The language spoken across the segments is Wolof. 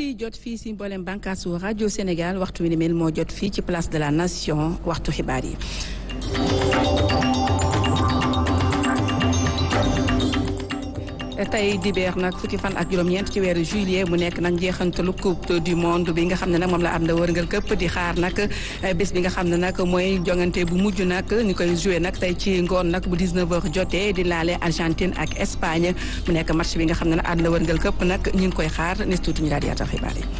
di jot fii si mboolem bànkaasu rajo Sénégal waxtu wi ni mel moo jot fii ci place de la nation waxtu xibaar yi. tey dibeer nag fukki fan ak juróom-ñeent ci weeru juillet mu nekk nag njeexantalu coupe du monde bi nga xam ne nag moom la ànd wërngal këpp di xaar nag bés bi nga xam ne nag mooy jongante bu mujj nag ñu koy joué nag tey ci ngoon nag bu 19h jotee di laale Argentine ak Espagne mu nekk match bi nga xam ne nag ànd wërngal këpp nag ñu ngi koy xaar nes tuuti ñu daal di yaatal xibaar yi.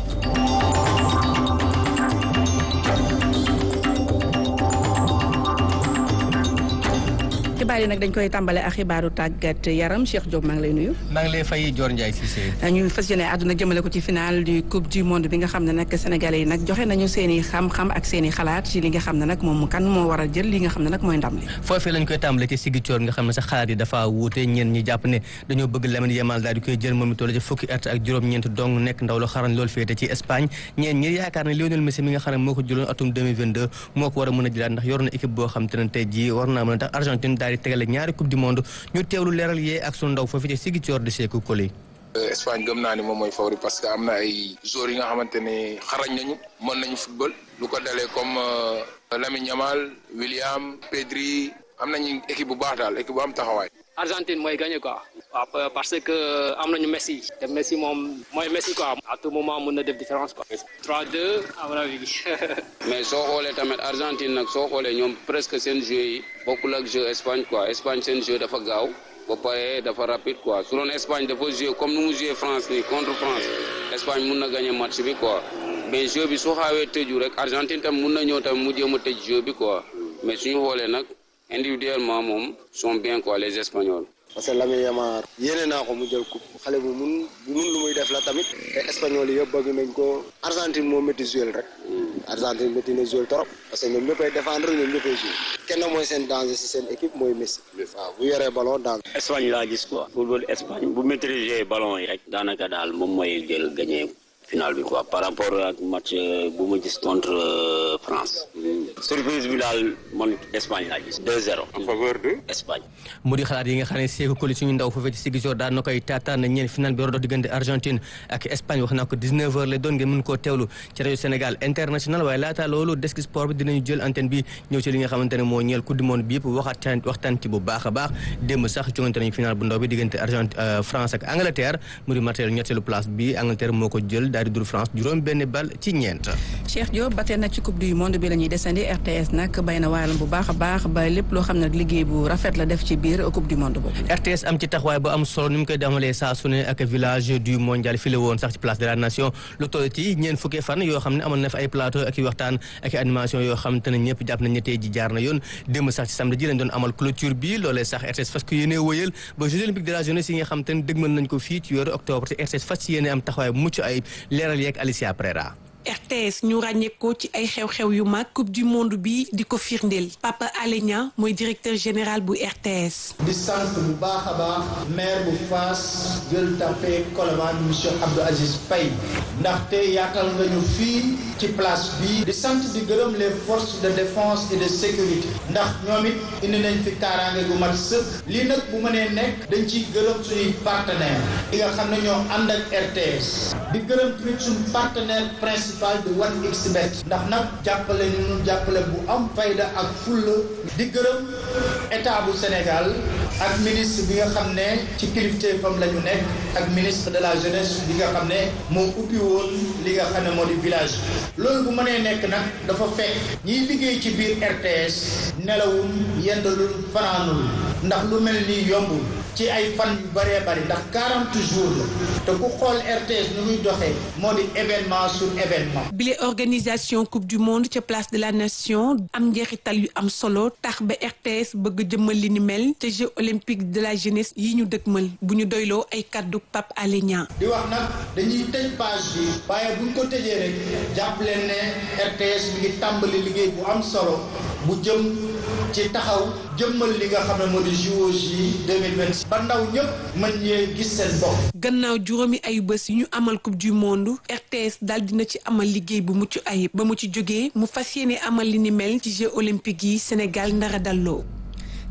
xibaar yi nag dañ koy tàmbale ak xibaaru tàggat yaram Cheikh Diop maa ngi lay nuyu. maa ngi lay fay Dior Ndiaye Cissé. ñu fas yéene àdduna jëmale ko ci final du coupe du monde bi nga xam ne nag sénégalais yi nag joxe nañu seen i xam-xam ak seen i xalaat ci li nga xam ne nag moom kan moo war a jël li nga xam ne nag mooy ndam li. foofee lañ koy tàmbale ci Ziguinchor nga xam ne sax xalaat yi dafa wuute ñeen ñi jàpp ne dañoo bëgg Lamine Yamal daal di koy jël moom toll ci fukki at ak juróom-ñeent dong nekk ndaw lu xarañ loolu féete ci Espagne ñeen ñi yaakaar ne Lionel Messi mi nga xam ne moo ko jëloon atum 2022 moo ko war a mën a jëlaat ndax yor na équipe boo xam te ne tey jii war naa mën a tax Argentine daal di tegale ñaari coupe du monde ñu teewlu leeral yee ak sunu ndaw foofu ci Ziguinchor de Sékou Koli Espagne gëm naa ni moom mooy favori parce que am na ay joueurs yi nga xamante ne xarañ nañu mën nañu football lu ko dalee comme Lamine Yamal William Pedri am nañu équipe bu baax daal équipe bu am taxawaay. Argentine mooy gagné quoi. waaw parce que am nañu Messi. te Messi moom mooy Messi quoi. à tout moment mën na def différence quoi. 3-2 à mon avis. mais soo xoolee tamit Argentine nag soo xoolee ñoom presque seen jeu yi bokkul ak jeu Espagne quoi Espagne seen jeu dafa gaaw ba pare dafa rapide quoi su doon Espagne dafa joué comme nu mu joué France nii contre France Espagne mun na gagné match bi quoi mais jeu bi su xaawee tëju rek Argentine tam mun na ñëw tamit mu jéem a tëj jeu bi quoi mais suñu xoolee nag individuellement moom sont bien quoi les Espagnols. parce que Lamine Yamal yéene naa ko mu jël coupe xale bu mun bu mun lu muy def la tamit te espagnol yi yëpp bëgg nañ ko Argentine moo métti joué rek Argentine métti na joué trop parce que ñoom ñëppay défendre ñoom ñëppay joué kenn mooy seen danger si seen équipe mooy Messi waaw bu yoree ballon danger. Espagne laa gis quoi football Espagne bu maîtriser ballon yi rek daanaka daal moom mooy jël gagné final bi quoi par rapport ak match bu ma gis contre France surprise bi daal man Espagne laa gis 2-0 en faveur de Espagne. mu di xalaat yi nga xam ne Sékou Koli suñu ndaw foofee ci Ziguinchor daan na koy taataan na ñeen final bi war a dox diggante Argentine ak Espagne wax naa ko 19h la doon ngeen mën koo teewlu ci rajo Sénégal international waaye laata loolu desk sport bi dinañu jël antenne bi ñëw ci li nga xamante ne moo ñeel coupe du monde bi yëpp waxtaan waxtaan ci bu baax a baax démb sax jongante nañu final bu ndaw bi diggante Argentine France ak Angleterre mu di matériel ñetteelu place bi Angleterre moo ko jël daal di dur France juróom benn bal ci ñeent. Cheikh Diop ba tey nag ci coupe du monde bi la ñuy desandi RTS nag bay na waalam bu baax a baax ba lépp loo xam ne liggéey bu rafet la def ci biir coupe du monde boobu. RTS am ci taxawaay bu am solo ni mu koy demalee saa su ne ak village du mondial fi la woon sax ci place de la nation lu toll ci ñeent fukki fan yoo xam ne amoon na fa ay plateau ak i waxtaan ak i animation yoo xam te ne ñëpp jàpp nañ ne tey ji jaar na yoon démb sax ci samedi ji lañ doon amal clôture bi loolee sax RTS fas ko yéene wëyal ba Jeux olympiques de la jeunesse yi nga xam te ne dëgmal nañ ko fii ci weeru octobre te RTS fas yéene am taxawaay bu mucc ay leeral yeeg Alicia Prera RTS ñu ràññeekoo ci ay xew-xew yu mag coupe du monde bi di ko firndeel Papa Alé Niang mooy directeur général bu RTS. di sant bu baax a baax maire bu Fass Gueule Tapée Colobane monsieur Abdou Aziz Faye ndaxte yaatal nga ñu fii ci place bi di sant di gërëm les forces de défense et de sécurité ndax ñoom it indi nañ fi kaaraange gu mat sëkk lii nag bu mënee nekk dañ ciy gërëm suñuy partenaire yi nga xam ne ñoo ànd ak RTS di gërëm tamit suñu partenaire principal de 1xBet ndax nag jàppale ñu ñu jàppale bu am fayda ak fulla di gërëm état bu Sénégal ak ministre bi nga xam ne ci kilifteefam la ñu nekk ak ministre de la jeunesse bi nga xam ne moo ubbi woon li nga xam ne moo di village loolu bu mënee nekk nag dafa fekk ñiy liggéey ci biir RTS nelawul yendalul fanaanul ndax lu mel nii yombul ci ay fan yu bëree bëri ndax 40 jours la te ku xool RTS nu muy doxee moo di événement sur événement. bile organisation coupe du monde ca place de la nation am njeexital yu am solo tax ba RTS bëgg jëmmal li ni mel te Jeux olympiques de la jeunesse yi ñu dëgmal bu ñu doyloo ay kaddu Pape Alé Niang. di wax nag dañuy tëj page bi waaye buñ ko tëjee rek jàpp leen ne RTS mi ngi tàmbali liggéey bu am solo bu jëm ci taxaw jëmmal li nga xam ne moo di JOJ 2026 ba ndaw ñëpp mën ñee gis seen bopp. gannaaw juróomi ayu bés yu ñu amal coupe du monde RTS daal dina ci amal liggéey bu mucc ayib ba mu ci jógee mu fas yéene amal li ni mel ci Jeux olympiques yi Sénégal ndara dalloo.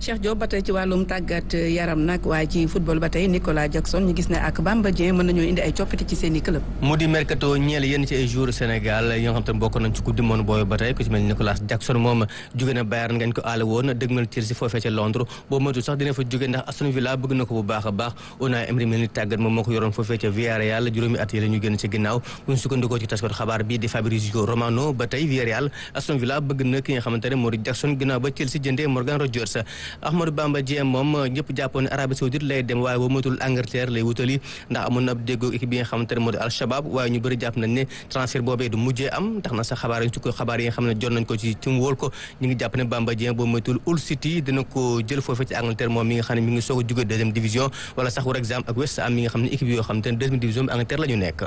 Cheikh Diop ba tey ci wàllum tàggat yaram nag waaye ci football ba tey Nicolas Jackson ñu gis ne ak Bamba Dieng mën nañoo indi ay coppite ci seen i club. mu di mercato ñeel yenn ci ay joueurs Sénégal yi nga xam te ne bokk nañ ci coupe du monde boobu ba tey ku ci mel ni Nicolas Jackson moom jóge na Bayern ngañ ko aale woon dëgmal Chelsea foofee ca Londres boobu moytu sax dina fa jóge ndax Aston Villa bëgg na ko bu baax a baax Unai Emery mel ni tàggat moom moo ko yoroon foofee ca Villarreal juróomi at yi la ñu génn ci ginnaaw bu ñu sukkandikoo ci taskatu xabaar bi di Fabrizio Romano ba tey Villarreal Aston Villa bëgg na ki nga xamante ne moo di Jackson ginnaaw ba Chelsea jëndee Morgan Rogers Ahmadou Bamba Dieng moom ñëpp jàppoon ne Arabie Saoudite lay dem waaye boo moytul Angleterre lay wutali ndax amoon na ab déggoo équipe bi nga xamante ne moo di Al Shabab waaye ñu bëri jàpp nañ ne transfert boobee du mujjee am tax na sax xabaar yi ko xabaar yi nga xam ne jot nañ ko ci tim wóol ko ñu ngi jàpp ne Bamba Dieng boo moytul Hull City dina ko jël foofee ci Angleterre moom mi nga xam ne mi ngi soog a jóge deuxième division wala sax par exemple ak West Ham mi nga xam ne équipe yoo xam te ne deuxième division bi Angleterre la ñu nekk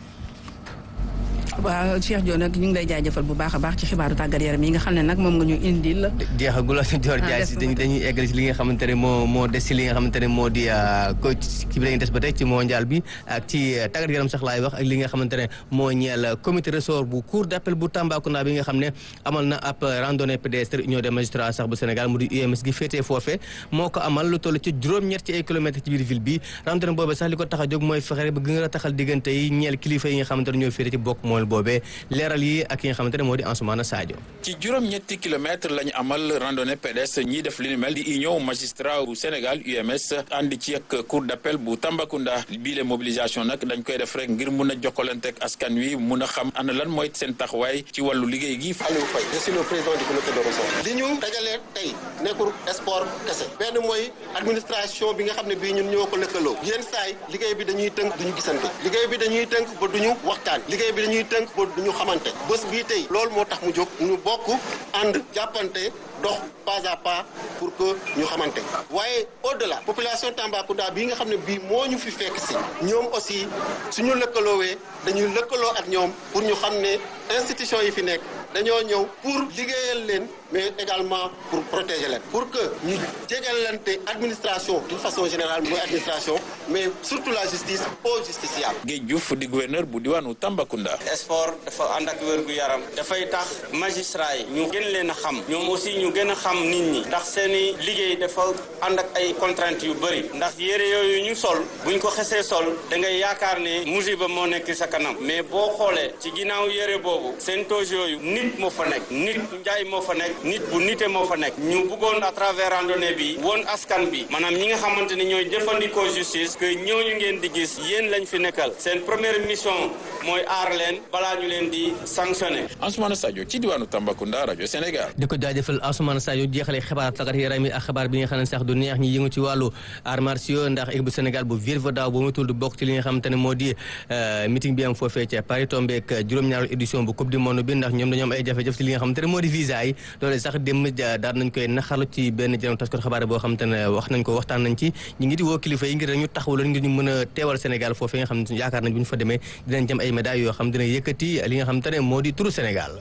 waaw Cheikh Diop nag ñu ngi lay jaajëfal bu baax a baax ci xibaaru tàggat yaram yi nga xam ne nag moom nga ñu indil. jeexagul la Dior Diagne si dañuy dañuy eggali ci li nga xamante ne moo moo des ci li nga xamante ne moo di ko ci bi dañuy des ba tey ci mondial bi ak ci tàggat yaram sax laay wax ak li nga xamante ne moo ñeel comité ressort bu cour d'appel bu Tambacounda bi nga xam ne amal na ab randonnée pédestre union des magistrats sax bu Sénégal mu di UMS gi féetee foofe moo ko amal lu toll ci juróom-ñett ci ay kilomètres ci biir ville bi randonnée boobu sax li ko tax a jóg mooy fexe ba gën a taxal diggante yi ñeel kilifa yi nga xamante ne ñoo féete ci bokk mool boobee leeral yi ak yi nga xamante ne moo di Ansoumana Sadio ci juróom-ñetti kilomètre la ñu amal randonnée pédestre ñiy def li ni mel di union magistrat bu Sénégal UMS ànd ci ak cour d'appel bu Tambacounda bii le mobilisation nag dañ koy def rek ngir mun a jokkalante ak askan wi mun a xam ana lan mooy seen taxawaay ci wàllu liggéey gi. Aliou Faye je suis le président du comité de ressort. li ñu dajalee tey nekkul sport kese benn mooy administration bi nga xam ne bii ñun ñoo ko lëkkaloo yenn saay liggéey bi dañuy tënk duñu gisante liggéey bi dañuy tënk ba duñu waxtaan liggéey bi dañuy tënk ba duñu xamante bés bii tey loolu moo tax mu jóg ñu bokk ànd jàppante dox pas à pas pour que ñu xamante waaye au delà population Tambacounda bii nga xam ne bii moo ñu fi fekk si ñoom aussi suñu lëkkaloowee dañuy lëkkaloo ak ñoom pour ñu xam ne institution yi fi nekk dañoo ñëw pour liggéeyal leen mais également pour protéger leen pour que ñu jégalante administration d'une façon générale mooy administration mais surtout la justice au justiciable. Guèye Diouf di gouverneur bu diwaanu Tambacounda. sport dafa ànd ak wér gu yaram dafay tax magistrat yi ñu gën leen a xam ñoom aussi ñu gën a xam nit ñi ndax seeni liggéey dafa ànd ak ay contraintes yu bëri ndax yére yooyu ñu sol buñ ko xesee sol da ngay yaakaar ne musiba moo nekk sa kanam mais boo xoolee ci ginnaaw yére boobu seen toge yooyu nit moo fa nekk nit njaay moo fa nekk nit bu nite moo fa nekk ñu bëggoon à travers randonnée bi woon askan bi maanaam ñi nga xamante ni ñooy jëfandikoo justice que ñooñu ngeen di gis yéen lañ fi nekkal seen première mission mooy aar leen balaa ñu leen di sanctionner. Ansoumana Sadio ci diwaanu Tambacounda rajo Sénégal. di ko jaajëfal Ansoumana Sadio jeexale xibaar tàggat yaram yi ak xibaar bi nga xam ne sax du neex ñi yëngu ci wàllu arts martiaux ndax équipe bu Sénégal bu Virve daaw ba mu tudd bokk ci li nga xamante ne moo di meeting bi am foofee ca Paris tombé ak juróom-ñaaru édition bu coupe du monde bi ndax ñoom dañoo am ay jafe-jafe ci li nga xamante ne moo di visa yi loolu sax dem daal nañ koy naxarlu ci benn jëram tas ko xabaar boo xamante ne wax nañ ko waxtaan nañ ci ñi ngi di woo kilifa yi ngir dañu taxawal ngir ñu mën a teewal Sénégal foofee nga xam ne yaakaar nañ bu ñu fa demee dinañ jëm ay médailles yoo xam dina yëkkati li nga xamante ne moo di turu Sénégal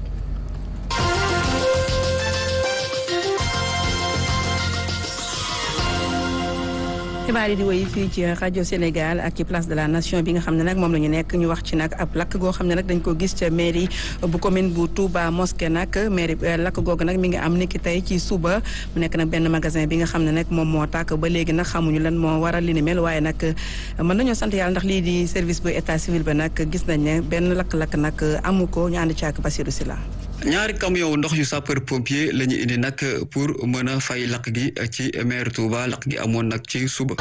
xibaar yi di woy fii ci rajo Sénégal ak ci place de la nation bi nga xam ne nag moom la ñu nekk ñu wax ci nag ab lakk goo xam ne nag dañ ko gis ca mairie bu commune bu Touba Mosquée nag mairie lakk googu nag mi ngi am niki tey ci suba mu nekk nag benn magasin bi nga xam ne nag moom moo tàkk ba léegi nag xamuñu lan moo waral li ni mel waaye nag mën nañoo sant yàlla ndax lii di service bu état civil ba nag gis nañ ne benn lakk-lakk nag amu ko ñu ànd ci ak Basirou Sylla ñaari camion ndox yu sapeur pompier la ñu indi nag pour mën a fay lakk gi ci maire Touba lakk gi amoon nag ci suba.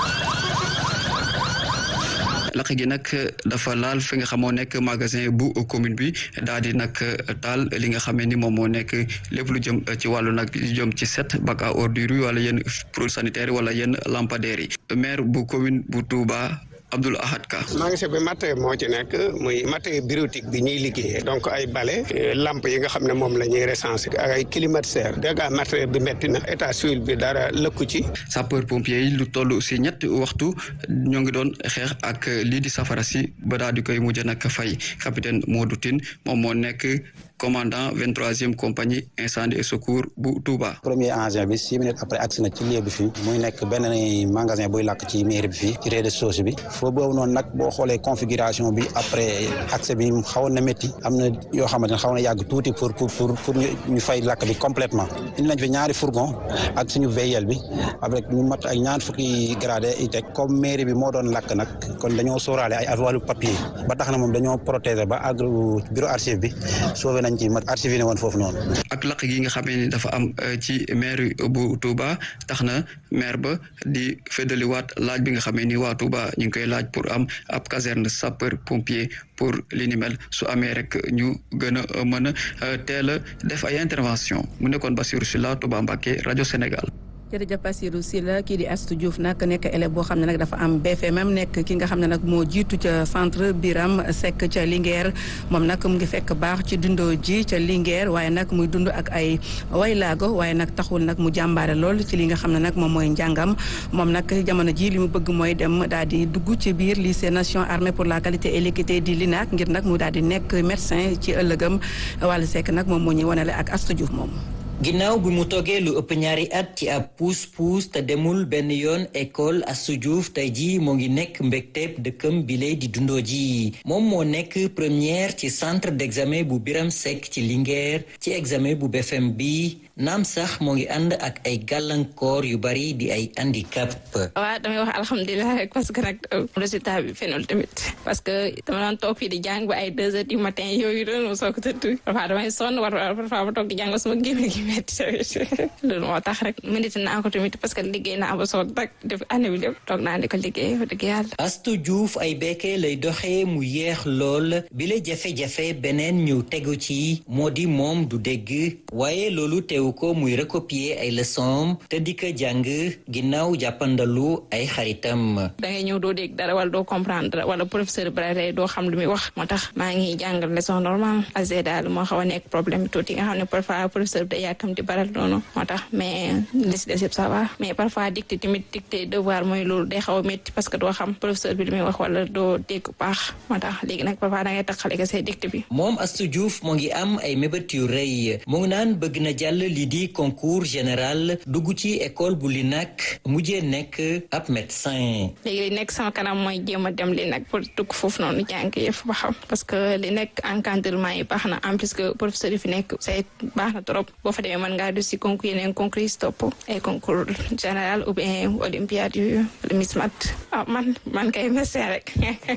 lakk gi nag dafa laal fi nga xamoo nekk magasin bu commune bi daal di nag taal li nga xamee ni moom moo nekk lépp lu jëm ci wàllu nag jëm ci set bac à ordures yi wala yenn produits sanitaires wala yenn lampadaires yi maire bu commune bu Touba. Abdoul Ahad Ka. magasin bi matériel moo ci nekk muy matériel bureautique bi ñuy liggéeyee donc ay bale lampe yi nga xam ne moom la ñuy recensé ak ay climatiseur dégg matériel bi metti na état civil bi dara lëkku ci. sapeur pompier yi lu toll si ñetti waxtu ñoo ngi doon xeex ak lii di safara si ba daal di koy mujj nag fay capitaine Modou Tine moom moo nekk commandant vingt troisième compagnie incendie et secours bu Touba. premier engin bi six minutes après agsi na ci lieu bi fii muy nekk benn magasin buy lakk ci mairie bi fii ci rez-de-chaussée bi foo boobu noonu nag boo xoolee configuration bi après accès bi xawoon na métti am na yoo xamante ne xaw na yàgg tuuti pour pour pour pour ñu fay lakk bi complètement indi nañ fi ñaari fourgon ak suñu VIL bi avec ñu mat ay ñaar fukki gradé yi teg comme mairie bi moo doon lakk nag kon dañoo sóoraale ay wàllu papier ba tax na moom dañoo protéger ba àgg bureau archive bi sauvé nañ ci mat archive ne woon foofu noonu. ak lakk gi nga xamee ni dafa am ci maire bu Touba tax na maire ba di feddaliwaat laaj bi nga xamee ni waa Touba ñu ngi koy laaj pour am ab caserne sapeur pompier pour li ni mel su amee rek ñu gën a mën a teel a def ay intervention mu nekkoon Bassirou Sylla Touba Mbacké rajo Sénégal. jërëjëf Bassirou Sylla kii di Astou Diouf nag nekk élève boo xam ne nag dafa am BFM nekk ki nga xam ne nag moo jiitu ca centre Biram Seck ca Linguère moom nag mu ngi fekk baax ci dundoo ji ca Linguère waaye nag muy dund ak ay waylaago waaye nag taxul nag mu jàmbaare lool ci li nga xam ne nag moom mooy njàngam moom nag jamono ji li mu bëgg mooy dem daal di dugg ci biir lycée nation armée pour la qualité et l'équité di LINAC ngir nag mu daal di nekk médecin ci ëllëgam wàllu Seck nag moom moo ñuy wanale ak Astou Diouf moom ginnaaw bi mu toogee lu ëpp ñaari at ci ab puus-puus te demul benn yoon école Astou Diouf tey jii moo ngi nekk mbégteeb dëkkam bi lay di dundoo ji moom moo nekk première ci centre d'examen bu Biram Seck ci Linguère ci examen bu BFM bi naam sax moo ngi ànd ak ay gàllankoor yu bari di ay handicap. waaw damay wax alhamdulilah rek parce que nag résultat bi fenul tamit parce que dama daan toog fii di jàng ba ay deux heures du matin yooyu doon ma soog a tëdd parfois damay sonn war parfois ma toog di jàng ba sama génne gi loolu moo tax rek mënit naa ko tamit parce que liggéey naa ba soo dak def année bi lépp toog naa di ko liggéey wax dëgg yàlla Astou Diouf ay bekkee lay doxee mu yeex lool bi la jafe-jafe beneen ñu tegu ci moo di moom du dégg waaye loolu teewu ko muy recopier ay leçons te di ko jàng ginnaaw jàppandalu ay xaritam da ngay ñëw doo dégg dara wala doo comprendre wala professeur bi doo xam lu muy wax moo tax maa ngi jàngal leçon normal azé daal moo xaw a nekk problème tuuti nga xam ne parfois professeur bi day yàkkam di baral noonu moo tax mais li si des yëpp ça va mais parfois dicté tamit dicté devoir mooy loolu day xaw a métti parce que doo xam professeur bi li muy wax wala doo dégg baax moo tax léegi nag parfois da ngay taxale ko say dicté bi moom Astou Diouf moo ngi am ay mébét yu rëy mu ngi naan bëgg na jàll lii di concours général dugg ci école bu li nag mujjee nekk ab médecin léegi li nekk sama kanam mooy jéem a dem li nag pour dugg foofu noonu jàng yëpp ba xam parce que li nekk encadrement yi baax na en plus que professeur yi fi nekk say baax na trop boo fa demee mën ngaa du si concours yeneen concours yi topp ay concours général ou bien olympiade yu Miss Mat ah man man kay médecin rek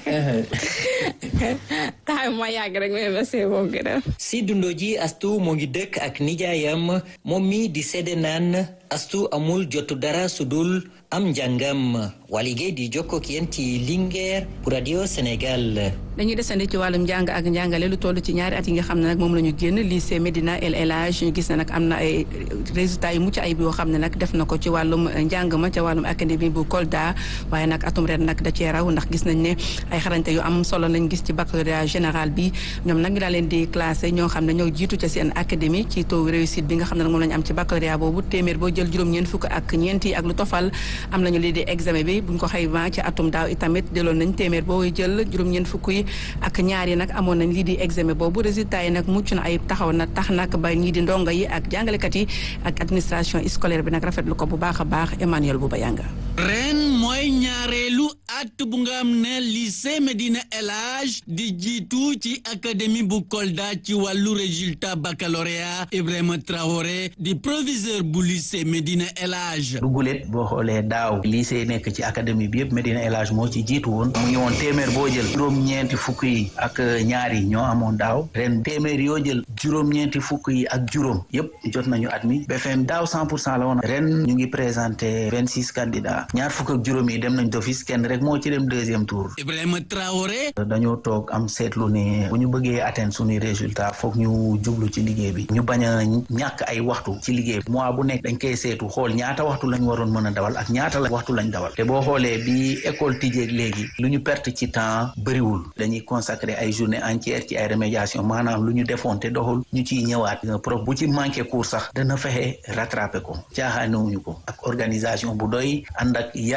taxaw ma yàgg rek mais médecin moom gën a si dundoo ji Astou moo ngi dëkk ak nijaayam moom mi di sedde naan Astou amul jotu dara su dul am njàngam waligéey di jokkoo ak yéen ci Linguère pour radio Sénégal. dañuy desandi ci wàllum njàng ak njàngale lu toll ci ñaari at yi nga xam ne nag moom la ñu génn lycée Medina El Elhadj ñu gis ne nag am na ay résultats yu mucc ayib yoo xam ne nag def na ko ci wàllum njàng ma ca wàllum académie bu Kolda waaye nag atum ren nag da cee raw ndax gis nañ ne ay xarañte yu am solo lañ gis ci baccalauréat général bi ñoom nag ñu daa leen di classé ñoo xam ne ñoo jiitu ca seen académie ci taux réussite bi nga xam ne nag moom la ñu am ci baccalauréat boobu téeméer boo jël juróom-ñeent fukk ak ñeent yi ak lu tofal am nañu lii di examen bi buñ ko xayma ci atum daaw itamit jëloon nañ téeméer boo jël juróom-ñeent fukk yi ak ñaar yi nag amoon nañ lii di examen boobu résultat yi nag mucc na ay taxaw na tax nag ba ñii di ndongo yi ak jàngalekat yi ak administration scolaire bi nag rafetlu ko bu baax a baax Emmanuel Bouba Yanga ren mooy ñaareelu at bu nga am ne lycée Medina El Hadj di jiitu ci académie bu Kolda ci wàllu résultat baccalauréat Ibrahima Traoré di proviseur bu lycée Medina El Hadj dugulet boo xoolee daaw lycée nekk ci académie bi yëpp Medina El Hadj moo ci jiitu woon mu ngi woon téeméer boo jël juróom-ñeenti fukk yi ak ñaar yi ñoo amoon daaw ren téeméer yoo jël juróom-ñeenti fukk yi ak juróom yëpp jot nañu admis BFM daaw cent pour cent la woon ren ñu ngi présenté vingt six candidats ñaar fukk ak juróom yi dem nañ d'office kenn rek moo ci dem deuxième tour. Ibrahima Traoré. dañoo toog am seetlu ne bu ñu bëggee atteindre suñuy résultat foog ñu jublu ci liggéey bi ñu bañ a ñàkk ay waxtu ci liggéey bi mois bu nekk dañ koy seetu xool ñaata waxtu lañ waroon mën a dawal ak ñaata la waxtu lañ dawal te boo xoolee bi école tijjeeg léegi lu ñu perte ci temps bëriwul dañuy consacrer ay journée entière ci ay remédiation maanaam lu ñu defoon te doxul ñu ciy ñëwaat prof bu ci manqué cours sax dana fexe rattraper ko caaxaanewuñu ko ak organisation bu doy ànd ak yar ak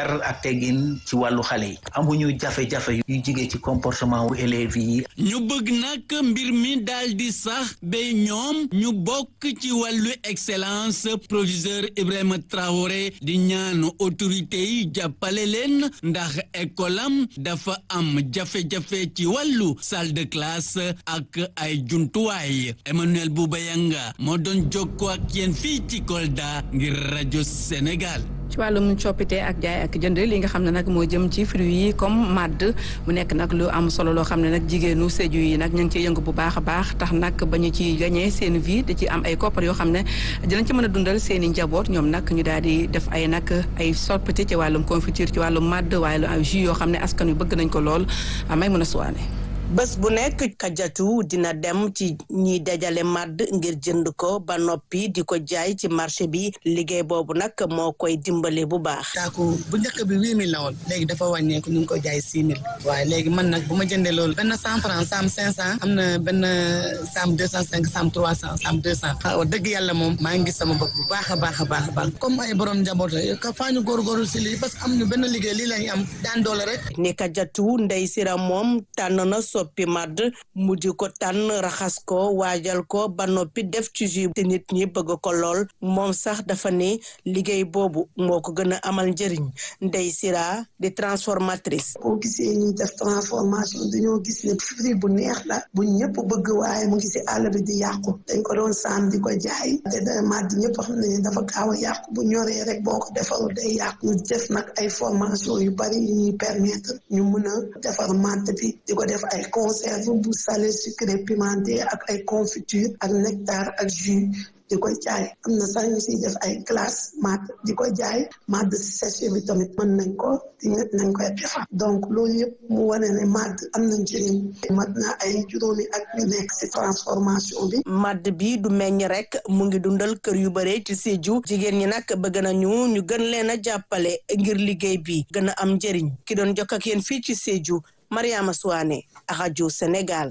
teggin ci wàllu xale yi amuñu jafe-jafe yu jigee ci comportement wu élèves yi ñu bëgg nag mbir mi daal di sax ba ñoom ñu bokk ci wàllu excellence proviseur Ibrahima Traoré di ñaanu autorité yi jàppale leen ndax école am dafa am jafe-jafe ci wàllu salle de classe ak ay jumtuwaay Emmanuel Boubayanga moo doon jokkoo ak yéen fii ci Kolda ngir rajo Sénégal. ci wàllum coppite ak jaay ak jënd li nga xam ne nag moo jëm ci fruits yi comme màdd mu nekk nag lu am solo loo xam ne nag jigéenu Sédhiou yi nag ñu ngi ciy yëngu bu baax a baax tax nag ba ñu ci gagné seen vie da ci am ay koppar yoo xam ne dinañ ci mën a dundal seen i njaboot ñoom nag ñu daal di def ay nag ay soppite ci wàllum confiture ci wàllum màdd waaye lu ay jus yoo xam ne askan wi bëgg nañ ko lool may mën a suwaane bés bu nekk kajatu dina dem ci ñiy dajale màdd ngir jënd ko ba noppi di ko jaay ci marché bi liggéey boobu nag moo koy dimbale bu baax. saaku bu njëkk bi huit mille la woon léegi dafa wàññeeku ñu ngi ko jaay six mille waaye léegi man nag bu ma jëndee loolu benn cent franc sam cinq cent am na benn sam deux cent cinq sam trois cent sam deux cent wax dëgg yàlla moom maa ngi gis sama bopp bu baax a baax a baax a baax comme ay borom njaboot ka faa ñu góorgóorlu si lii parce que am ñu benn liggéey lii lañu am daan doole rek. ni kajatu ndey sira moom tànn na soppi màdd mu di ko tànn raxas ko waajal ko ba noppi def ci jus te nit ñi bëgg ko lool moom sax dafa ne liggéey boobu moo ko gën a amal njëriñ ndey sira di transformatrice boo gisee ñuy def transformation dañoo gis ne fruit bu neex la bu ñëpp bëgg waaye mu ngi si àll bi di yàqu dañ ko doon saam di ko jaay te da màdd ñëpp xam nañu dafa gaaw a yàqu bu ñoree rek boo ko defarul day yàqu ñu def nag ay formation yu bari yu ñuy permettre ñu mën a defar màdd bi di ko def ay conserve bu salé sucré pimenté ak ay confiture ak nectar ak jus di ko jaay am na sax ñu siy def ay glace màdd di ko jaay màdd séché bi tamit mën nañ ko di nañ koy defar donc loolu yëpp mu wane ne màdd am na njëriñ mat na ay juróomi ak ñu nekk si transformation bi màdd bi du meññ rek mu ngi dundal kër yu bare ci Sédhiou jigéen ñi nag bëgg nañu ñu gën leen a jàppale ngir liggéey bi gën a am njëriñ ki doon jokk ak yéen fii ci Sédhiou Mariama Souane rajo Sénégal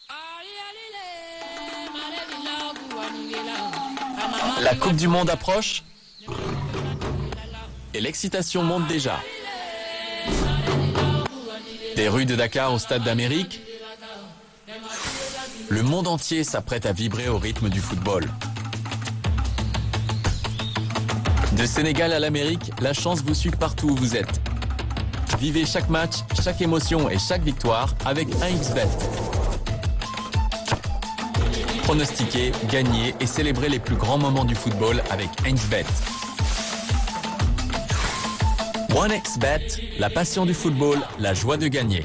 La Coupe du Monde approche et l'excitation monte déjà. Des rues de Dakar au Stade d'Amérique, le monde entier s'apprête à vibrer au rythme du football. De Sénégal à l'Amérique, la chance vous suit partout où vous êtes. Vivez chaque match, chaque émotion et chaque victoire avec 1xBet. Pronostiquer, gagner et célébrer les plus grands moments du football avec 1xBet. 1xBet, la passion du football, la joie de gagner.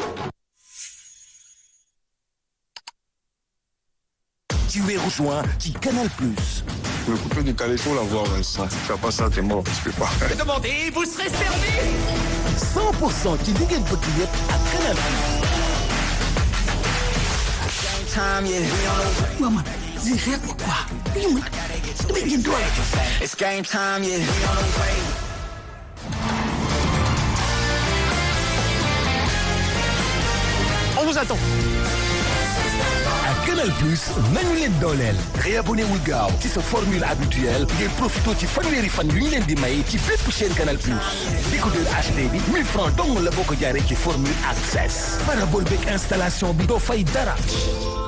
Tu es rejoint qui Canal Plus. Le coupé du calais, faut l'avoir, ça. Tu fais pas ça, t'es mort, tu peux pas. Demandez, vous serez servi 100% ci li ngeen bëgg yëpp ak Canal Plus. Waa man lii xeex ko quoi lii mooy damay jënd doole. It's game time, yeah. On vous attend. ak Canal Plus nañu leen dooleel réabonné wul gaaw ci sa formule habituelle ngay profité ci fanweeri fan yu ñu leen di may ci bépp chaîne Canal Plus décodeur HD bi 1000 francs dong la boo ko jaaree ci formule access parabole beeg installation bi doo fay dara